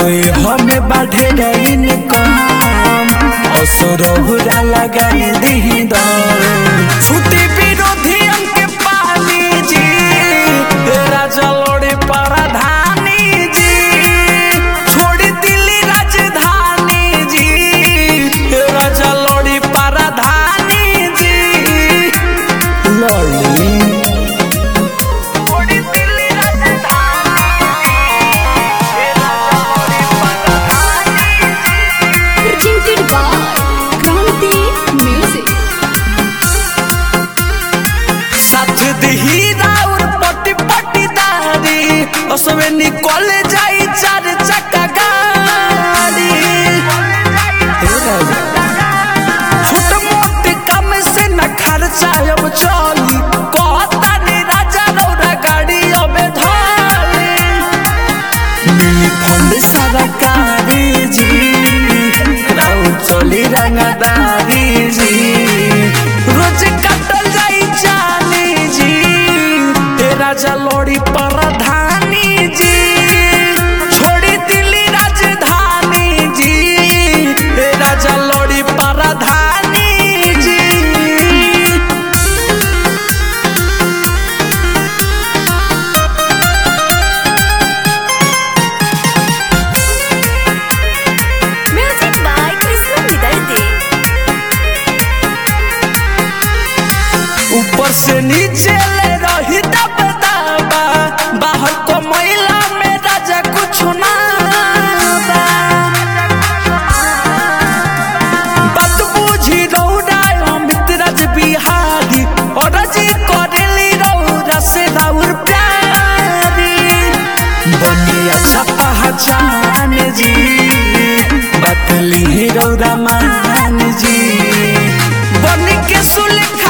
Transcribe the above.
हमें बाढ़े रहीन कम असुरहुरा लगाई दी दम छुट्टी विरोधी के पानी जी तेरा जलोड़े परधानी जी छोड़ी दिल्ली राजधानी जी तेरा जलोड़े परधानी जी लड़ी छोड़ी Delhi Presented by Kranti Music. साथ दही राउर पटी पटी दारी उसमें निकल जाई चार चक्का गाड़ी छोट मोट काम से न खर्चा अब चली कहता नी राजा रौरा गाड़ी अब धरी मिली फंड सरकारी जी राउर चली रंगदारी जी रोज कटल जाई जानी जी तेरा जलोड़ी परधानी जी छोड़ी दिल्ली राजधानी जी तेरा जलोड़ी परधानी जी Music by Krishna Vidarde. ऊपर से नीचे ले रही दब दबा बाहर को महिला में राजा कुछ ना बा। बात बुझी रौरा अमित राज बिहारी और जी करेली रौरा से राउर प्यारी बनी अच्छा पहचान जी बतली रौरा मान जी बन के सुलख